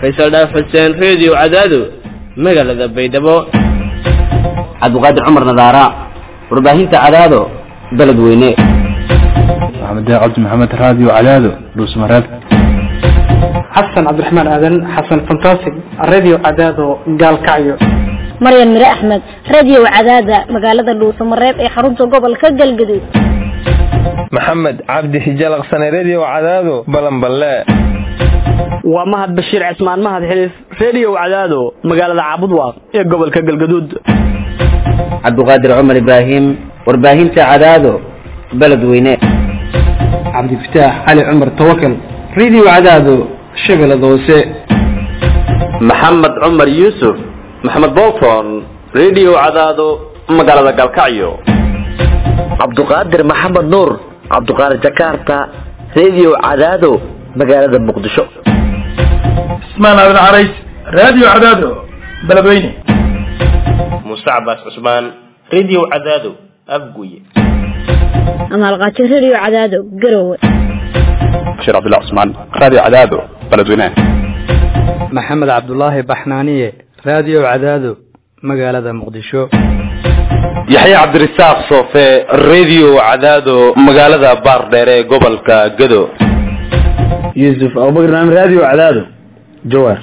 faysal dhaaf xuseen reediyo cadaado magaalada baydhabo cabdiqaadir cumar nadaara warbaahinta cadaado beledweyne maxamed cabdi maxamed raadiyo cadaado dhuusmareeb xasan cabdiraxmaan aadan xasan fantastic radio cadaado gaalkacyo maryan mire axmed radio cadaada magaalada dhuusamareeb ee xarunta gobolka galgaduud maxamed cabdi hijalaqsane redio cadaado balanballe waa mahad bashiir cismaan mahad xiliif redio cadaado magaalada caabudwaaq ee gobolka galgaduud cabdiqaadir cumar ibraahim warbaahinta cadaado beledweyne cabdifataax cali cumar tawakal radio cadaado shabeellada hoose maxamed cumar yuusuf maxamed bolton redio cadaado magaalada galkacyo cabduqaadir maxamed nuur cabduqaadir jakarta redio cadaado magaalada muqdisho ismaan aadan carays radio cadaado beledweyne muuse cabaas cusmaan redio cadaado afguye amaalqaajo radio cadaado garowe bashiir cabdullah cusmaan radio cadaado beledweyne maxamed cabdulaahi baxnaaniye radio cadaado magaalada muqdisho yaxya cabdirasaaq soofe redio cadaado magaalada baardheere ee gobolka gado yuusuf abubakar naam radio cadaado jawaar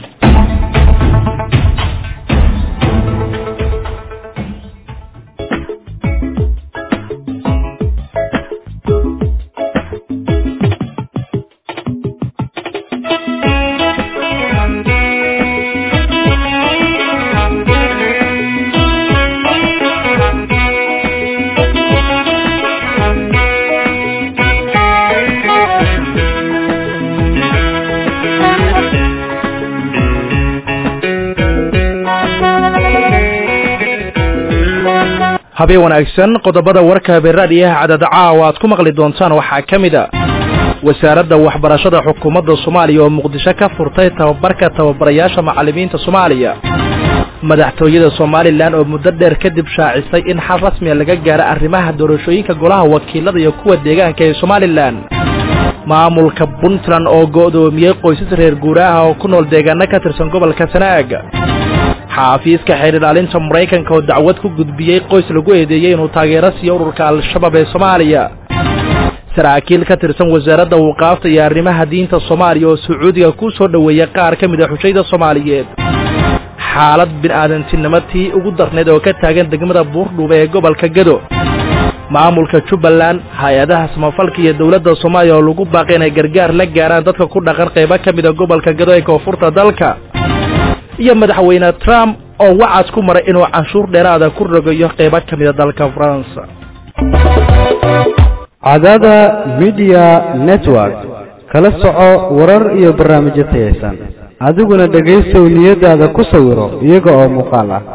habeen wanaagsan qodobada warka habeeraadiyaha cadada caawa aad ku maqli doontaan waxaa ka mid a wasaaradda waxbarashada xukuumadda soomaaliya oo muqdisho ka furtay tababarka tababarayaasha macallimiinta soomaaliya madaxtooyada somalilan oo muddo dheer kadib shaacisay in xal rasmiya laga gaaro arrimaha doorashooyinka golaha wakiilada iyo kuwa deegaanka ee somalilan maamulka puntland oo go'doomiyey qoysas reer guuraaha oo ku nool deegaano ka tirsan gobolka sanaag xaafiiska xeer ilaalinta maraykanka oo dacwad ku gudbiyey qoys lagu eedeeyey inuu taageero siiyo ururka al-shabaab ee soomaaliya saraakiil ka tirsan wasaaradda waqaafta iyo arrimaha diinta soomaaliya oo sacuudiga ku soo dhoweeyey qaar ka mid a xujayda soomaaliyeed xaalad bini'aadantinimo tii ugu darnayd oo ka taagan degmada buurdhuube ee gobolka gado maamulka jubbaland hay-adaha samafalka iyo dowladda soomaaliya oo lagu baaqay inay gargaar la gaaraan dadka ku dhaqan qaybo ka mid a gobolka gado ee koonfurta dalka iyo madaxweyne trump oo wacad ku maray inuu canshuur dheeraada ku rogayo qaybo ka mida dalka faransa cadada midiya network kala soco warar iyo barnaamijyo tayaysan adiguna dhegaystow niyadaada ku sawiro iyaga oo muuqaal ah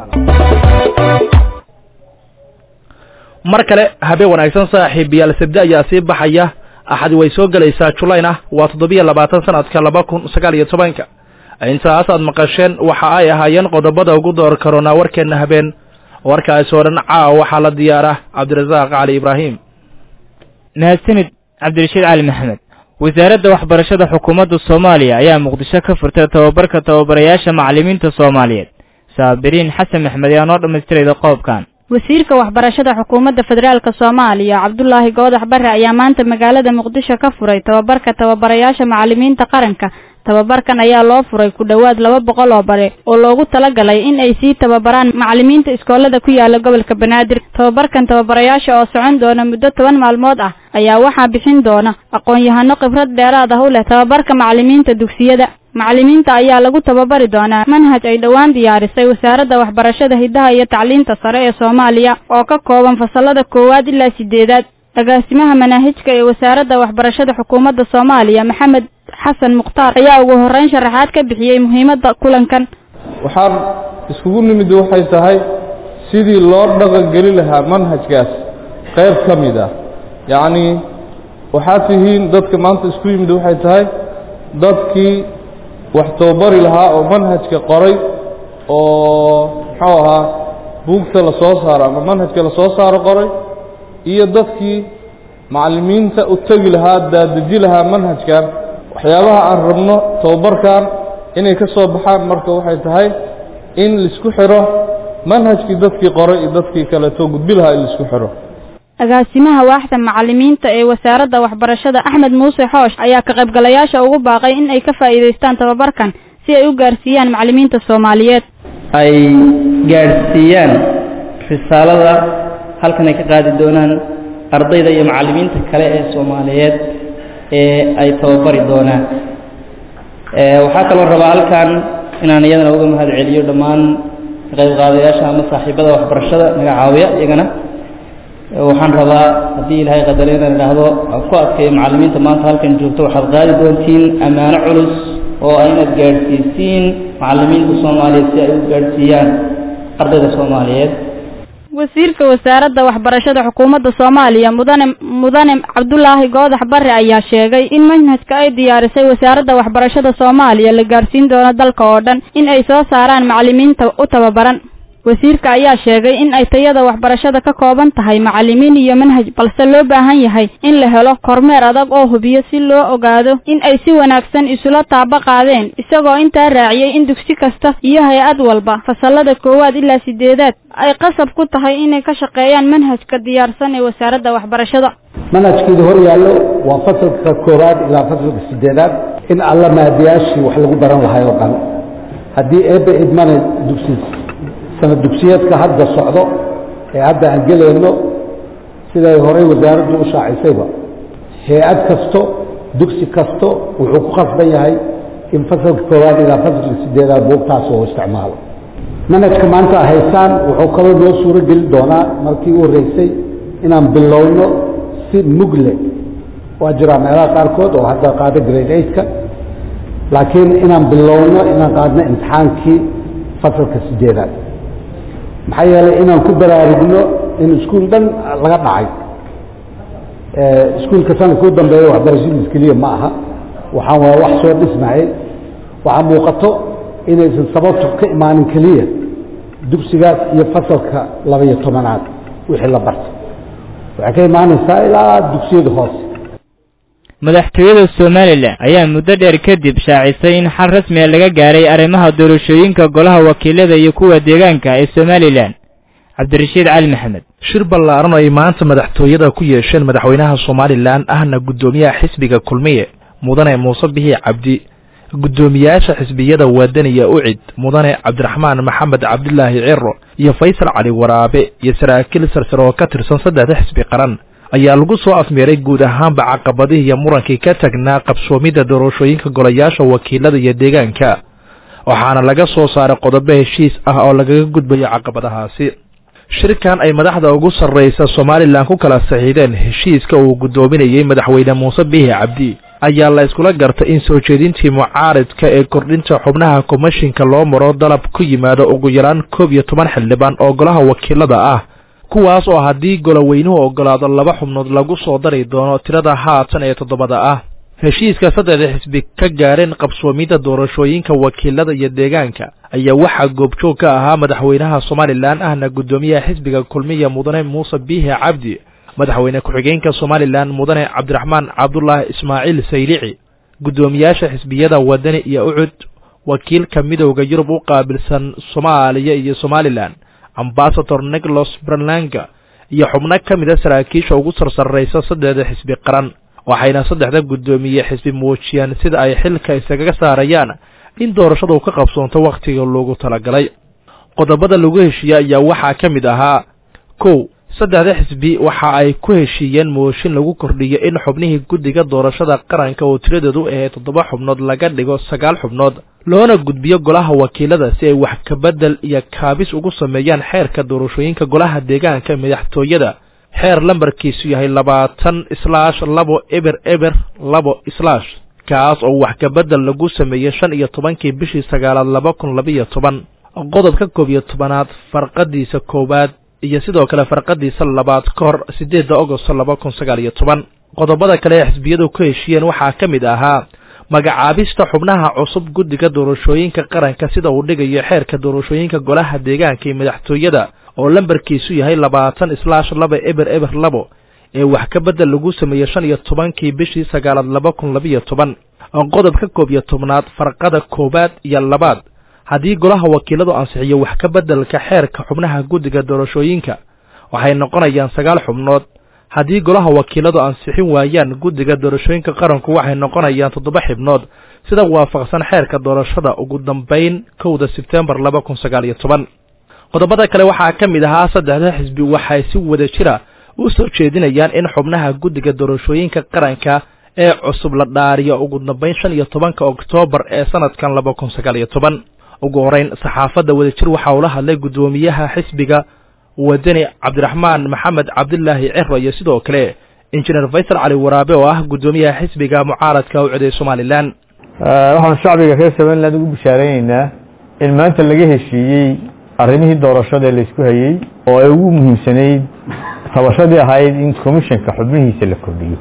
mar kale habeen wanaagsan saaxiibayaal sabde ayaa sii baxaya axadi way soo gelaysaa julayn ah waa toddobiyo labaatan sanadka laba kun sagaal iyo tobanka intaas aad maqasheen waxa ay ahaayeen qodobada ugu door karoonaa warkeenna habeen warkaasi oo dhan caawa waxaa la diyaara cabdirasaaq cali ibraahim mahadsanid cabdirashiid cali maxamed wasaaradda waxbarashada xukuumadda soomaaliya ayaa muqdisho ka furtay tababarka tababarayaasha macallimiinta soomaaliyeed saabiriin xasan maxmed ayaa noo dhammaystirayda qoobkan wasiirka waxbarashada xukuumadda federaalk soomaaliya cabdulaahi goodax bare ayaa maanta magaalada muqdisho ka furay tababarka tababarayaasha macallimiinta qaranka tababarkan ayaa loo furay ku dhowaad laba boqol oo bare oo loogu talagalay in ay sii tababaraan macallimiinta iskoolada ku yaala gobolka banaadir tababarkan tababarayaasha oo socon doona muddo toban maalmood ah ayaa waxaa bixin doona aqoon-yahano khibrad dheeraad ah u leh tababarka macallimiinta dugsiyada macallimiinta ayaa lagu tababari doonaa manhaj ay dhowaan diyaarisay wasaaradda waxbarashada hiddaha iyo tacliinta sare ee soomaaliya oo ka kooban fasalada koowaad ilaa sideedaad agaasimaha manaahijka ee wasaaradda waxbarashada xukuumadda soomaaliya maxamed xasan mukhtaar ayaa ugu horreyn sharaxaad ka bixiyey muhiimadda kulankan waxaan iskugu nimid waxay tahay sidii loo dhaqangeli lahaa manhajkaas qayb ka mid ah yacnii waxaad tihiin dadka maanta isku yimid waxay tahay dadkii wax tababari lahaa oo manhajka qoray oo muxuu ahaa buugta la soo saaro ama manhajka la soo saaro qoray iyo dadkii macallimiinta u tegi lahaa daadeji lahaa manhajkan waxyaabaha aan rabno tababarkan inay ka soo baxaan marka waxay tahay in laisku xiro manhajkii dadkii qoray iyo dadkii kaleeto gudbi lahaa in laisku xiro agaasimaha waaxda macalimiinta ee wasaaradda waxbarashada axmed muuse xoosh ayaa ka qaybgalayaasha ugu baaqay in ay ka faa'iidaystaan tababarkan si ay u gaarsiiyaan macalimiinta soomaaliyeed ay gaadhsiiyaan risaalada halkan ay ka qaadi doonaan ardayda iyo macalimiinta kale ee soomaaliyeed ee ay tababari doonaan waxaa kaloo rabaa halkan inaan iyadana uga mahad celiyo dhammaan ka qayb qaadayaasha ama saaxiibada waxbarashada naga caawiya iyagana waxaan rabaa haddii ilaahay qadaro inaan idhaahdo aan ku adkayo macalimiinta maanta halkan joogto waxaad qaadi doontiin ammaano culus oo ah inaad gaadhsiisiin macalimiinta soomaaliyeed si ay u gaadhsiiyaan ardayda soomaaliyeed wasiirka wasaaradda waxbarashada xukuumadda soomaaliya mudane mudane cabdulaahi goodax bare ayaa sheegay in manhajka ay diyaarisay wasaaradda waxbarashada soomaaliya la gaarsiin doono dalka oo dhan in ay soo saaraan macalimiinta u tababaran wasiirka ayaa sheegay in ay tayada waxbarashada ka kooban tahay macalimiin iyo manhaj balse loo baahan yahay in la helo kormeer adag oo hubiyo si loo ogaado in ay si wanaagsan isula taaba qaadeen isagoo intaa raaciyey in dugsi kasta iyo hay-ad walba fasalada koowaad ilaa sideedaad ay qasab ku tahay inay ka shaqeeyaan manhajka diyaarsan ee wasaaradda waxbarashada manhajkeeda hor yaallo waa fasalka koowaad ilaa fasalka sideedaad in alla maadiyaashii wax lagu baran lahay oo dhan haddii eebbe idmane dugsi sanad dugsiyeedka hadda socdo ee hadda aan gelayno siday horey wasaaraddu u shaacisayba hay-ad kasto dugsi kasto wuxuu ku khasban yahay in fasalka koowaad ilaa fasalka sideedaad buugtaas oo isticmaalo manhajka maanta haysaan wuxuu kaloo noo suuro geli doonaa markii u horreysay inaan bilowno si mugle waa jiraa meelaha qaarkood oo hadda qaada grade eightka laakiin inaan bilowno inaan qaadno imtixaankii fasalka sideedaad maxaa yeelay inaan ku baraarugno in iskuul dhan laga dhacay iskuulka sanadka u dambeeya waxbarashadiis keliya ma aha waxaan waa wax soo dhismayay waxaa muuqato inaysan sababtu ka imaanin keliya dugsigaas iyo fasalka laba-iyo tobanaad wixii la barta waxay ka imaanaysaa ilaa dugsiyada hoose madaxtooyada somalilan ayaa muddo dheer kadib shaacisay in xal rasmiga laga gaaray arrimaha doorashooyinka golaha wakiilada iyo kuwa deegaanka ee somalilan cabdirashiid cali maxamed shir ballaaran oo ay maanta madaxtooyada ku yeesheen madaxweynaha somalilan ahna guddoomiyaha xisbiga kulmiye mudane muuse bixi cabdi guddoomiyaasha xisbiyada waadaniya ucid mudane cabdiraxmaan maxamed cabdilaahi ciro iyo faysal cali waraabe iyo saraakiil sarsare oo ka tirsan saddexda xisbi qaran ayaa lagu soo afmeeray guud ahaanba caqabadihii iyo murankii ka tagnaa qabsoomidda doorashooyinka golayaasha wakiilada iyo deegaanka waxaana laga soo saaray qodobo heshiis ah oo lagaga gudbayo caqabadahaasi shirkan ay madaxda ugu sarraysa somalilan ku kala saxiideen heshiiska uu guddoominayey madaxweyne muuse biixi cabdi ayaa la iskula gartay in soo jeedintii mucaaridka ee kordhinta xubnaha komishinka loo maro dalab ku yimaado ugu yaraan koob iyo toban xildhibaan oo golaha wakiilada ah kuwaas oo haddii goloweynuhu ogolaado laba xubnood lagu soo dari doono tirada haatan ee toddobada ah heshiiska saddexda xisbi ka gaareen qabsoomidda doorashooyinka wakiilada iyo deegaanka ayaa waxaa goobjoog ka ahaa madaxweynaha somalilan ahna guddoomiyaha xisbiga kulmiya mudane muuse biixi cabdi madaxweyne ku-xigeenka somalilan mudane cabdiraxmaan cabdulaahi ismaaciil saylici guddoomiyaasha xisbiyada wadani iyo ucud wakiilka midowda yurub u qaabilsan soomaaliya iyo somalilan ambasador nicholas brandlanga iyo xubno ka mid a saraakiisha ugu sarsarraysa saddexda xisbi qaran waxayna saddexda guddoomiye xisbi muujiyeen sida ay xilka isagaga saarayaan in doorashadu ka qabsoonto wakhtiga loogu talagalay qodobada lagu heshiiyey ayaa waxaa ka mid ahaa kow saddexda xisbi waxa ay ku heshiiyeen mooshin lagu kordhiyo in xubnihii guddiga doorashada qaranka oo tiradoodu ahayd toddoba xubnood laga dhigo sagaal xubnood loona gudbiyo golaha wakiilada si ay wax kabedel iyo kaabis ugu sameeyaan xeerka doorashooyinka golaha deegaanka madaxtooyada xeer lambarkiisu yahay labaatan islaash labo eber eber labo islaash kaas oo wax kabedel lagu sameeyey shan iyo tobankii bishii sagaalaad laba kun labaiyo toban qodobka koob iyo tobanaad farqadiisa koowaad iyo sidoo kale farqadiisa labaad ka hor siddeedda agosto laba kun sagaal iyo toban qodobada kale ee xisbiyadu ku heshiiyeen waxaa ka mid ahaa magacaabista xubnaha cusub guddiga doorashooyinka qaranka sida uu dhigayo xeerka doorashooyinka golaha deegaanka iyo madaxtooyada oo lambarkiisu yahay labaatan islaash laba eber eber labo ee wax ka bedel lagu sameeyey shan iyo tobankii bishii sagaalaad laba kun labaiyo toban qodobka koob iyo tobnaad farqada koowaad iyo labaad haddii golaha wakiiladu ansixiyo wax ka beddelka xeerka xubnaha guddiga doorashooyinka waxay noqonayaan sagaal xubnood haddii golaha wakiiladu ansixin waayaan guddiga doorashooyinka qaranku waxay noqonayaan toddoba xibnood sida waafaqsan xeerka doorashada ugu dambayn kowda sebtembar laba kun sagaal iyo toban qodobada kale waxaa ka mid ahaa saddexda xisbi waxay si wada jira u soo jeedinayaan in xubnaha guddiga doorashooyinka qaranka ee cusub la dhaariyo ugu dambayn shan iyo tobanka oktoobar ee sanadkan laba kun sagaal iyo toban ugu horeyn saxaafadda wadajir waxaa ula hadlay guddoomiyaha xisbiga wadani cabdiraxmaan maxamed cabdilaahi ciro iyo sidoo kale injineer faysal cali waraabe oo ah guddoomiyaha xisbiga mucaaradka u ciday somalilan waxaan shacbiga reer somaliland ugu bishaareynayna in maanta laga heshiiyey arrimihii doorashada laysku hayey oo ay ugu muhiimsanayd tabashadii ahayd in commissionka xubnihiisa la kordhiyo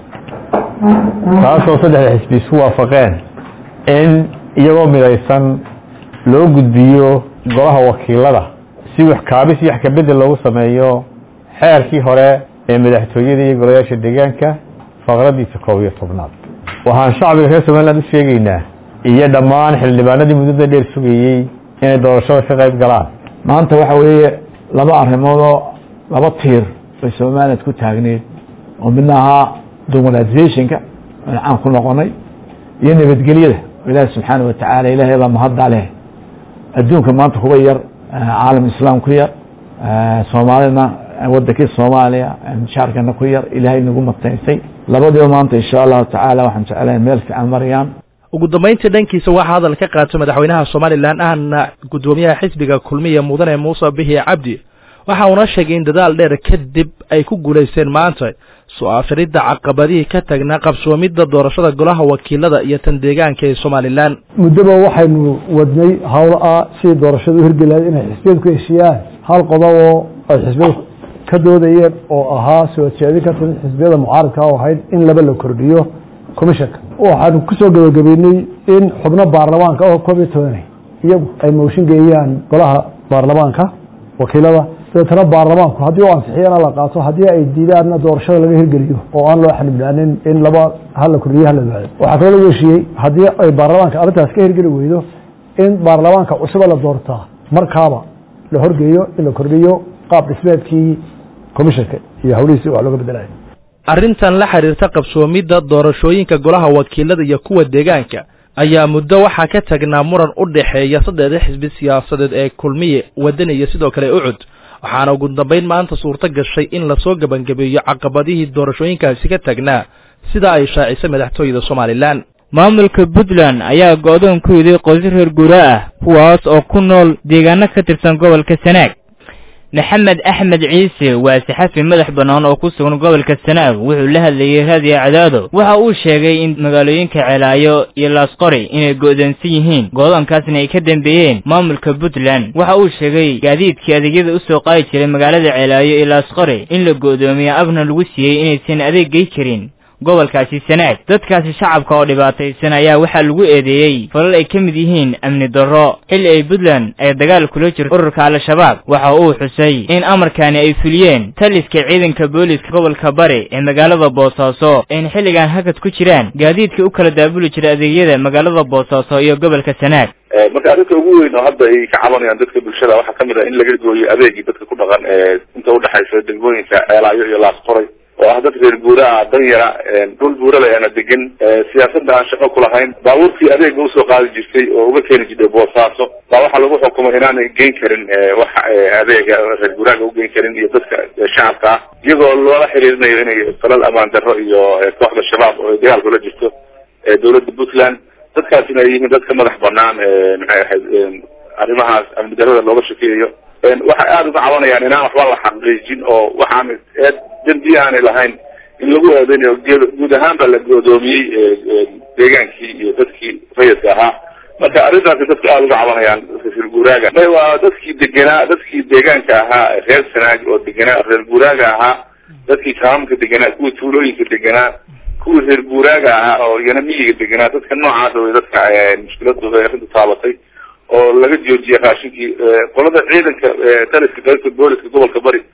taasoo saddexda xisbi isku waafaqeen in iyagoo midaysan loo gudbiyo golaha wakiilada si wax kaabis iyo wax kabedel loogu sameeyo xeerkii hore ee madaxtooyada iyo golayaasha deegaanka faqradiisa koob iyo tobnaad waxaan shacbiga reer somaliland u sheegaynaa iyo dhammaan xildhibaanadii muddada dheer sugayey inay doorashada ka qayb galaan maanta waxa weeye laba arrimoodoo laba tiir bay somaliland ku taagneed oo midna ahaa domonatizationka aan caan ku noqonay iyo nabadgelyada ilaahi subxaana watacaala ilaahay baa mahadda leh adduunka maanta kuba yar caalam islaam ku yar soomaalina wadankii soomaaliya shaarkana ku yar ilaahay nagu mataysay labadiiba maanta insha allahu tacaala waxaan jeclahay meel fiican marayaan ugu dambayntii dhankiisa waxaa hadal ka qaatay madaxweynaha somalilan ahna guddoomiyaha xisbiga kulmiya mudane muuse bihi cabdi waxa uuna sheegay in dadaal dheer kadib ay ku guulaysteen maanta soo afiridda caqabadihii ka tagnaa qabsoomidda doorashada golaha wakiilada iyo tan deegaanka ee somalilan muddoba waxaynu wadnay howlo ah sidii doorashada u hirgelayd inay xisbiyadu ku heshiiyaan hal qodob oo ay xisbiyadu ka doodayeen oo ahaa soo jeedin ka timid xisbiyada mucaaradka oo ahayd in laba la kordhiyo commissionka waxaanu kusoo gabagabeynay in xubno baarlamaanka oo koob iyo tobanay iyagu ay mooshin geeyaan golaha baarlamaanka wakiilada dabeetana baarlamaanku haddii u ansixiyana la qaato haddii ay diidaanna doorashada laga hirgeliyo oo aan loo xanibnaanin in laba hala kordhiyo hala baado waxaa kaloo lagu heshiiyey haddii ay baarlamaanka arrintaas ka hirgeli weydo in baarlamaanka cusuba la doortaa markaaba la horgeeyo in la kordhiyo qaab dhismeedkii commissionka iyo hawlihiisi wax looga bedelayo arrintan la xiriirta qabsoomidda doorashooyinka golaha wakiilada iyo kuwa deegaanka ayaa muddo waxaa ka tagnaa muran u dhexeeya saddexda xisbi siyaasadeed ee kulmiye wadani iyo sidoo kale ucud waxaana ugu dambayn maanta suurto gashay in lasoo gebangabeeyo caqabadihii doorashooyinkaasi ka tagnaa sida ay shaacisay madaxtooyada somalilan maamulka puntland ayaa go-doon ku yiday qoysas reer guura ah kuwaas oo ku nool deegaano ka tirsan gobolka sanaag maxamed axmed ciise waa saxafi madax bannaan oo ku sugan gobolka sanaag wuxuu la hadlayey raadiyo cadaado waxa uu sheegay in magaalooyinka ceelaayo iyo laasqori inay go'doonsan yihiin goodoonkaasna ay ka dambeeyeen maamulka puntland waxa uu sheegay gaadiidkii adeegyada usoo qaadi jiray magaalada ceelaayo iyo laasqori in la go'doomiyo abna lagu siiyey inaysan adeeg gey karin gobolkaasi sanaag dadkaasi shacabka oo dhibaataysan ayaa waxaa lagu eedeeyey falal ay ka mid yihiin amni darro xilli ay puntland ay dagaal kula jirto ururka al-shabaab waxa uu xusay in amarkaani ay fuliyeen taliska ciidanka booliska gobolka bari ee magaalada boosaaso ayna xilligan hakad ku jiraan gaadiidka u kala daabuli jira adeegyada magaalada boosaaso iyo gobolka sanaag marka arrinta ugu weyn oo hadda ay ka cabanayaan dadka bulshada waxaa kamid ah in laga gooyo adeegii dadka ku dhaqan ee inta udhexaysa degmooyinka ceelaayo iyo laasqoray oo ah dad reer guura ah dan yara dhul buurale aana degan siyaasadda aan shaqo kulahayn baabuurkii adeega usoo qaadi jirtay oo uga keeni jirtay boosaaso baa waxaa lagu xukumay inaanay geyn karin wax adeega reer guuraaga ugeyn karin iyo dadka shacabka ah iyagoo loola xiriirinayo inay falal amaan darro iyo kooxda shabaab oo dagaal kula jirto dowladda puntland dadkaasina ay yihiin dad ka madax banaan maxay ahayd arrimahaas amni darrada looga shakeeyayo waxay aada uga cabanayaan inaan waxba la xaqiijin oo waxaan eed dembi aanay lahayn in lagu eedeynayo guud ahaan ba la godoomiyey deegaankii iyo dadkii rayidka ahaa marka arrintaasi dadku aada uga cabanayaan reer guuraaga may waa dadkii degenaa dadkii deegaanka ahaa reer sanaag oo degenaa reer guuraaga ahaa dadkii kaamamka degenaa kuwii tuulooyinka degenaa kuwii reer guuraaga ahaa oo iyana miyiga degenaa dadka noocaasa way dadka mushkiladu arrintu taabatay oo laga joojiyay raashinkii qolada ciidanka taliska qaybta booliska gobolka bari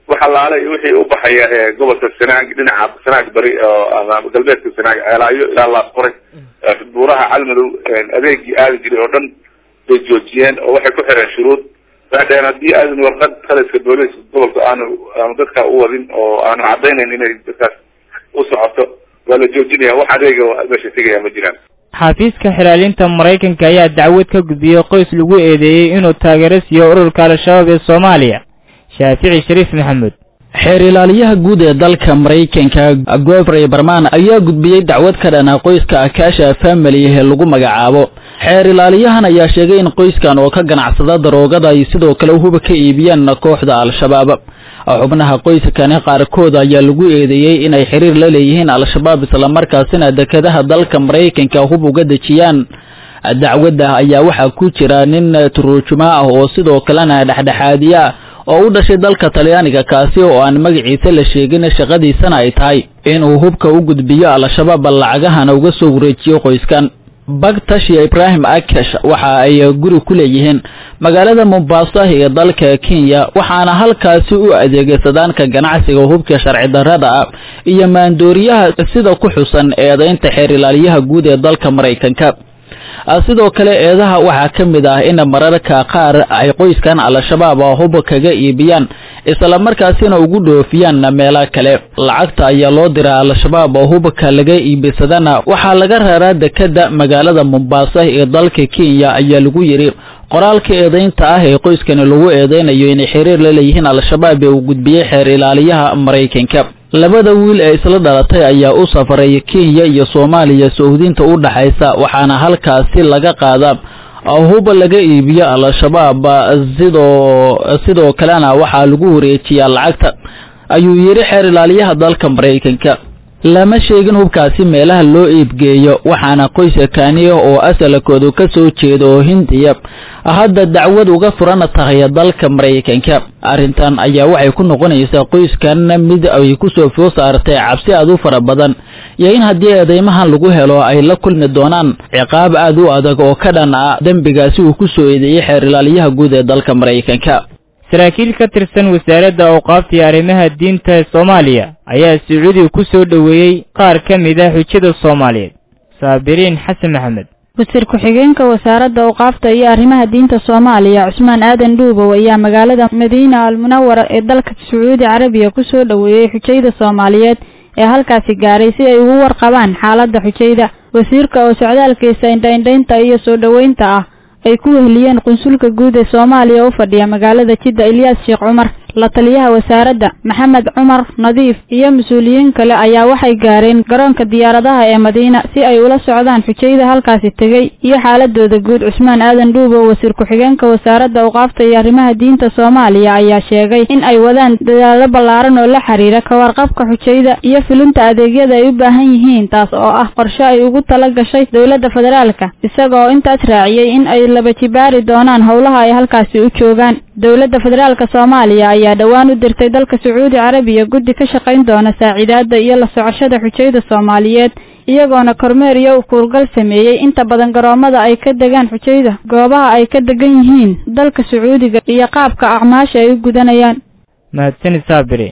wax allaale iyo wixii u baxaya ee gobolka sanaag dhinaca sanaag bari oo ama galbeedka sanaag ceelaayo ilaa laasqoray buuraha calmadow adeegii aadi jiray oo dhan bay joojiyeen oo waxay ku xireen shuruud waxay dhaheen haddii aadan warqad taliska booliiska gobolka aanu aanu dadka u wadin oo aanu cadaynayn inay dadkaas u socoto waa la joojinaya wax adeega meesha tegaya ma jiraan xafiiska xilaalinta maraykanka ayaa dacwad ka gudbiyey qoys lagu eedeeyey inuu taageero siiyo ururka al-shabaab ee soomaaliya shaafici shariif maxamed xeer ilaaliyaha guud ee dalka maraykanka gofrey barman ayaa gudbiyey dacwad ka dhana qoyska akaasha family ee lagu magacaabo xeer ilaaliyahan ayaa sheegay in qoyskan oo ka ganacsada daroogada ay sidoo kale huba ka iibiyeen kooxda al-shabaab xubnaha qoyskani qaarkood ayaa lagu eedeeyey inay xiriir la leeyihiin al-shabaab islamarkaasina dekedaha dalka maraykanka hub uga dejiyaan dacwadda ayaa waxaa ku jira nin turujumo ah oo sidoo kalena dhexdhexaadiye ah oo u dhashay dalka talyaaniga kaasi oo aan magaciisa la sheegin shaqadiisana ay tahay inuu hubka u gudbiyo al-shabaab lacagahana uga soo wareejiyo qoyskan bagtashiya ibraahim akash waxa ay guri ku leeyihiin magaalada mombasa ee dalka kenya waxaana halkaasi u adeegsadaan ka ganacsiga hubka sharci darrada ah iyo maandooriyaha sida ku xusan eedaynta xeer ilaaliyaha guud ee dalka maraykanka sidoo kale eedaha waxaa ka mid ah in mararka qaar ay qoyskan al-shabaab hub kaga iibiyaan islamarkaasina ugu dhoofiyaan meelo kale lacagta ayaa loo diraa al-shabaab hubka laga iibisadana waxaa laga reeraa dekeda magaalada mombasa ee dalka kenya ayaa lagu yidhi qoraalka eedaynta ah ee qoyskani lagu eedeynayo inay xiriir la leeyihiin al-shabaab ee uu gudbiyey xeer ilaaliyaha maraykanka labada wiil ee isla dhalatay ayaa u safaray kenya iyo soomaaliya sahuudinta u dhaxaysa waxaana halkaasi laga qaadaa huba laga iibiyo al-shabaab sidoo sidoo kalena waxaa lagu wareejiyaa lacagta ayuu yidhi xeer ilaaliyaha dalka maraykanka lama sheegin hubkaasi meelaha loo iibgeeyo waxaana qoyska kaniya oo asalkoodu ka soo jeeda oo hindiya hadda dacwad uga furan tahay dalka maraykanka arrintan ayaa waxay ku noqonaysaa qoyskan mid ay kusoo foo saartay cabsi aad u fara badan iyo in haddii eedeymahan lagu helo ay la kulmi doonaan ciqaab aad u adag oo ka dhan ah dembigaasi uu ku soo eedeeyey xeer ilaaliyaha guud ee dalka maraykanka saraakiil ka tirsan wasaaradda awqaafta iyo arrimaha diinta ee soomaaliya ayaa sacuudiga ku soo dhoweeyey qaar ka mid ah xujada soomaaliyeed saabiriin xasan maxamed wasiir ku-xigeenka wasaaradda awqaafta iyo arrimaha diinta soomaaliya cusmaan aadan dhuubow ayaa magaalada madiina almunawara ee dalka sacuudi carabiya ku soo dhoweeyey xujayda soomaaliyeed ee halkaasi gaaray si ay ugu warqabaan xaaladda xujayda wasiirka oo socdaalkiisa indhaindhaynta iyo soo dhoweynta ah ay ku weheliyeen qunsulka guud ee soomaaliya u fadhiya magaalada jidda ilyaas sheekh cumar la taliyaha wasaaradda maxamed cumar nadiif iyo mas-uuliyiin kale ayaa waxay gaareen garoonka diyaaradaha ee madiina si ay ula socdaan xujayda halkaasi tegey iyo xaaladooda guud cusmaan aadan dhuubow wasiir ku-xigeenka wasaaradda awqaafta iyo arrimaha diinta soomaaliya ayaa sheegay in ay wadaan dadaalo ballaaran oo la xiriira ka warqabka xujayda iyo fulinta adeegyada ay u baahan yihiin taas oo ah qorshe ay ugu tala gashay dowladda federaalka isagoo intaas raaciyey in ay laba jibaari doonaan howlaha ay halkaasi u joogaan dowladda federaalka soomaaliya ayaa dhowaan u dirtay dalka sacuudi carabiya guddi ka shaqayn doona saaciidaadda iyo la socoshada xujayda soomaaliyeed iyagoona kormeer iyo ukuurgal sameeyey inta badan garoomada ay ka degaan xujayda goobaha ay ka degan yihiin dalka sacuudiga iyo qaabka acmaasha ay u gudanayaan mahadsanid saabiri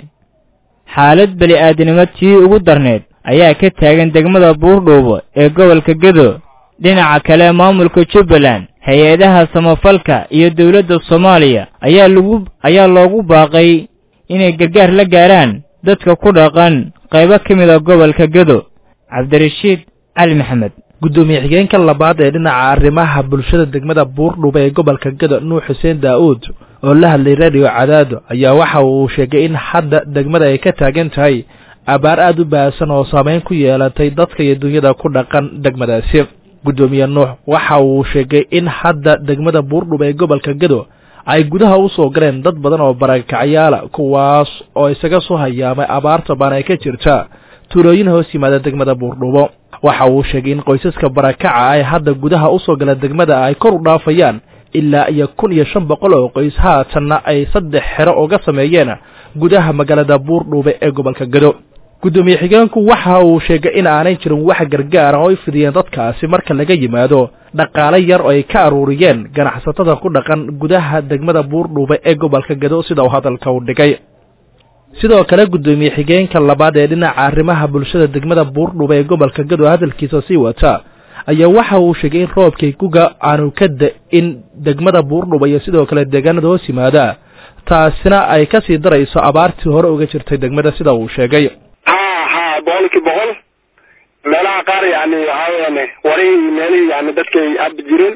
xaalad beli aadinimo tii ugu darneed ayaa ka taagan degmada buurdhuubo ee gobolka gedo dhinaca kale maamulka jubbaland hay-adaha samafalka iyo dowladda soomaaliya ayaa lagu ayaa loogu baaqay inay gargaar la gaaraan dadka ku dhaqan qaybo ka mid a gobolka gedo cabdirashiid cali maxamed guddoomiye xigeenka labaad ee dhinaca arrimaha bulshada degmada buurdhuba ee gobolka gedo nuux xuseen daa-uud oo la hadlay radio cadaado ayaa waxa uu sheegay in hadda degmada ay ka taagan tahay abaar aada u baahsan oo saameyn ku yeelatay dadka iyo dunyada ku dhaqan degmadaasi guddoomiye nuux waxa uu sheegay in hadda degmada buurdhuba ee gobolka gedo ay gudaha u soo galeen dad badan oo barakacyaala kuwaas oo isaga soo hayaamay abaarta baan ay ka jirta tuulooyin hoos yimaada degmada buurdhubo waxa uu sheegay in qoysaska barakaca ay hadda gudaha usoo gala degmada ay kor u dhaafayaan ilaa iyo kun iyo shan boqol oo qoys haatanna ay saddex xero uga sameeyeen gudaha magaalada buurdhuube ee gobolka gedo guddoomiye xigeenku waxa uu sheegay in aanay jirin wax gargaar ah oo ay fidiyeen dadkaasi marka laga yimaado dhaqaale yar oo ay ka aruuriyeen ganacsatada ku dhaqan gudaha degmada buurdhuube ee gobolka gedo sida uu hadalka u dhigay sidoo kale guddoomiye xigeenka labaad ee dhinaca arrimaha bulshada degmada buurdhuba ee gobolka gado hadalkiisa sii wata ayaa waxa uu sheegay in roobkii guga aanu ka da-in degmada buurdhuba iyo sidoo kale deegaanada hoos yimaada taasina ay kasii darayso abaartii hore uga jirtay degmada sida uu sheegay ha ha boqolkii boqol meelaha qaar yani waxaa weyaan warihii meelihii yani dadkay abi jireen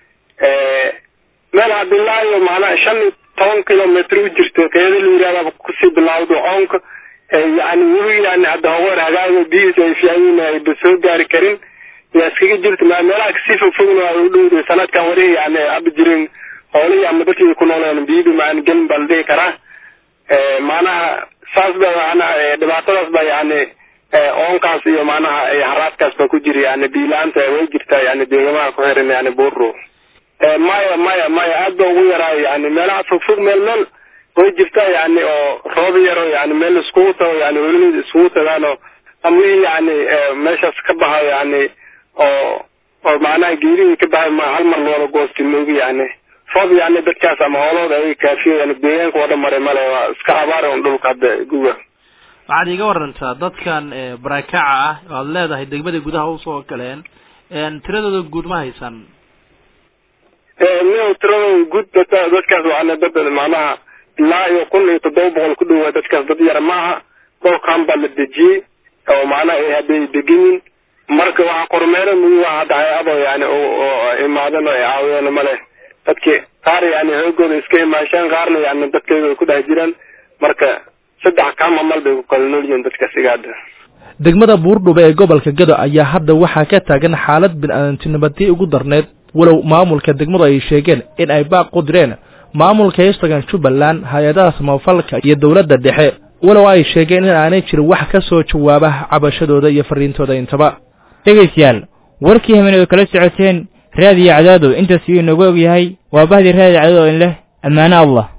meel hadilaayo macnaha shan iyo toban kilometr u jirto qeeda la yihahda kusii bilawdo oonka yani weli yani hadda hogoor hagaago biyihiis ay fiican ayba soo gaari karin yaa iskaga jirta meelaha kasii fogfogna ay u dhowday sanadkan warihii yani abi jireen hoolihii ama dadkii ku nooleen biyidi maan gelin baa la dhihi karaa macnaha saas ba macnaha dhibaatadaas ba yani oonkaas iyo macnaha haraadkaas ba ku jira yani biilaanta way jirtaa yani deegamaha ku xiran yani buuro maya maya maya aad ba ugu yaraayo yani meelaha fogfog meel meel way jirtaa yani oo roob yaro yani meel iskugu tago yani welida iskugu tagaano ama wixii yani meeshaas ka baxayo yani oo oo macnaha geerihii ka baxay ma hal mar loola goosti moogi yani roob yani dadkaas ama hoolooda ay kaafiyo yani deegaanka oo dhan maray male waa iska abaari un dhulka hadda guga waxaad iiga warantaa dadkan barakaca ah oo aad leedahay degmada gudaha usoo galeen tiradooda guud ma haysan mio tiradooda guud dadka dadkaas waana dad macnaha ilaa iyo kun iyo toddoba boqol ku dhowaa dadkaas dad yara maaha dhowrkan baa la dejiyey oo macnaha ay hadday degan yihin marka waxa kormeero mugi waa hadda hay-ado yani oo imaadan oo ay caawiyeen male dadki qaar yani xoogooda iska imaashaan qaarna yani dadkeeda ku dhex jiraan marka saddex kaama mal bay ku kala nool yihiin dadka sigaada degmada buurdhuba ee gobolka gado ayaa hadda waxaa ka taagan xaalad bini-aadamtinimadii ugu darneyd walow maamulka degmadu ay sheegeen in ay baaq u direen maamulka eastagan jubbaland hay-adaha samafalka iyo dowladda dhexe walow ay sheegeen in aanay jirin wax ka soo jawaaba cabashadooda iyo fariintooda intaba dhegaystayaal warkii hamen oy kala socoteen raadiyo cadaado intaas iyuu inoogu og yahay waa bahdii raadiyo cadaado in leh ammaano allah